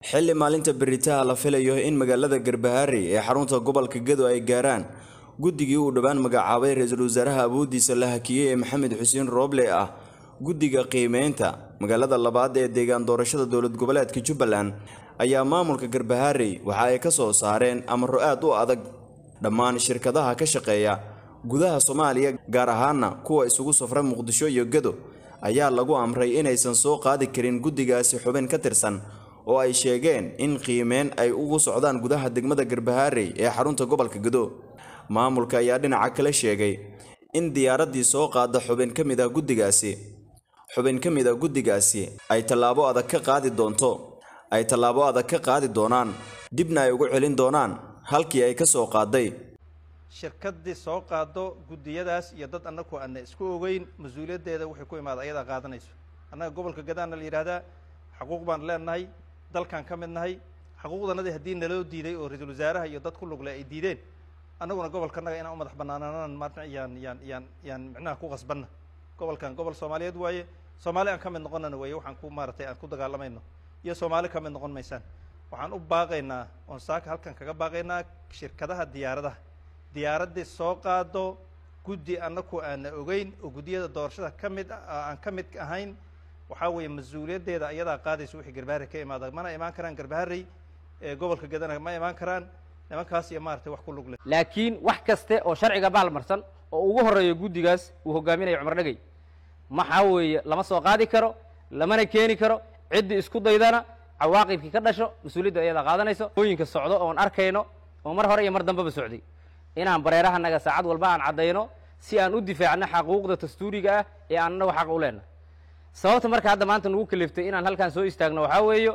xilli maalinta beritaha la filayo in magaalada garbaharey ee xarunta gobolka gedo ay gaaraan guddigii uu dhowaan magacaabay ra-iisul wasaaraha awoodiisa la hakiyey ee maxamed xuseen rooble ah guddiga qiimeynta magaalada labaad ee deegaan doorashada dowlad goboleedka jubbaland ayaa maamulka garbaharey waxa ay ka soo saareen amaro aad u adag dhammaan shirkadaha ka shaqeeya gudaha soomaaliya gaar ahaana kuwa isugu safra muqdisho iyo gedo ayaa lagu amray inaysan soo qaadi karin guddigaasi xubin ka tirsan oo ay sheegeen in qiimeyn ay ugu socdaan gudaha degmada garbaharey ee xarunta gobolka gedo maamulka ayaa dhinaca kale sheegay in diyaaraddii soo qaada xubin ka mid ah guddigaasi xubin ka mid ah guddigaasi ay tallaabo adag ka qaadi doonto ay tallaabo adag ka qaadi doonaan dibna ay ugu celin doonaan halkii ay ka soo qaaday shirkaddii soo qaado guddiyadaas iyo dad annagu aana isku ogeyn mas-uuliyaddeeda waxay ku imaada ayadaa qaadanayso annaga gobolka gadaana la yidhahdaa xaquuq baan leenahay dalkaan ka mid nahay xaquuqdanadii haddii naloo diiday oo ra-iisul wasaaraha iyo dad ku lugle ay diideen annaguna gobolkanaga inaan u madax banaanaanan maarta yaan yaan yaan yaan micnaha ku qasbanna gobolkan gobol soomaaliyeed waaye soomaali aan ka mid noqonana weeye waxaan ku maaratay aan ku dagaalamayno iyo soomaali ka mid noqon maysaan waxaan u baaqaynaa oon saaka halkan kaga baaqaynaa shirkadaha diyaaradaha diyaaraddii soo qaado guddi annaku aana ogeyn oo guddiyada doorashada ka mid aan ka mid ahayn waxaa weeye mas-uuliyaddeeda ayadaa qaadaysa wixii garbaharey ka imaada mana imaan karaan garbaharey ee gobolka gadana ma imaan karaan nimankaas iyo maaragtay wax ku lug leh laakiin wax kaste oo sharciga baalmarsan oo ugu horreeyo guddigaas uu hogaaminayo cumar dhegey maxaa weeye lama soo qaadi karo lamana keeni karo ciddii isku daydana cawaaqibkii ka dhasho mas-uuliyadda ayadaa qaadanayso ooyinka socdo oon arkayno oo mar hore iyo mar dambeba socday inaan bareerahanaga saacad walba aan caddayno si aan u difaacno xaquuqda dastuuriga ah ee aan annagu xaq u leenahay sababta marka hadda maanta nagu kaliftay inaan halkaan soo istaagno waxaa weeyo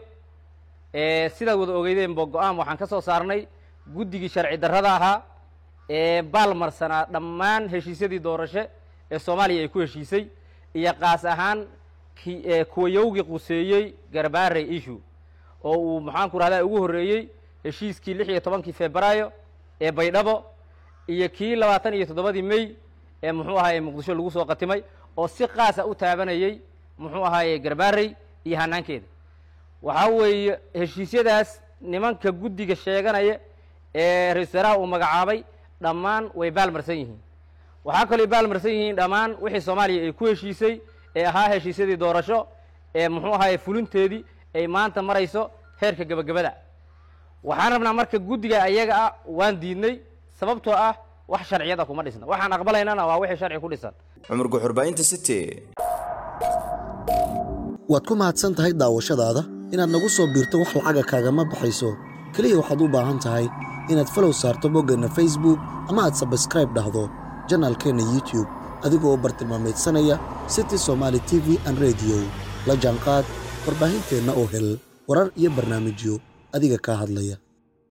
sidaad wada ogeydeenba go-aan waxaan ka soo saarnay guddigii sharci darrada ahaa ee baalmarsanaa dhammaan heshiisyadii doorasho ee soomaaliya ay ku heshiisay iyo qaas ahaan ki kuwayowgii quseeyey garbaarey issue oo uu maxaanku rahdaa ugu horreeyey heshiiskii lix iyo tobankii febraayo ee baydhabo iyo kii labaatan iyo toddobadii may ee muxuu ahaaye muqdisho lagu soo qatimay oo si qaasa u taabanayey muxuu ahaaye garbaarey iyo hanaankeeda waxaa weeye heshiisyadaas nimanka guddiga sheeganaya ee ra-isul wasaaraha uu magacaabay dhammaan way baalmarsan yihiin waxaa kaloo baalmarsan yihiin dhammaan wixii soomaaliya ay ku heshiisay ee ahaa heshiisyadii doorasho ee muxuu ahaaye fulinteedii ay maanta marayso heerka gebagabada waxaan rabnaa marka guddiga ayaga ah waan diidnay sababtoo ah wax sharciyada kuma dhisna waxaan aqbalaynana waa wixii sharci ku dhisan cumar guxurbaynta city waad ku mahadsan tahay daawashadaada inaad nagu soo biirto wax lacaga kaagama baxayso keliya waxaad u baahan tahay inaad falow saarto boggeenna facebook ama aad sabskraib dhahdo janaalkeenna youtube adigoo bartilmaameedsanaya city somaali t v an rediyo la jaanqaad warbaahinteenna oo hel warar iyo barnaamijyo adiga kaa hadlaya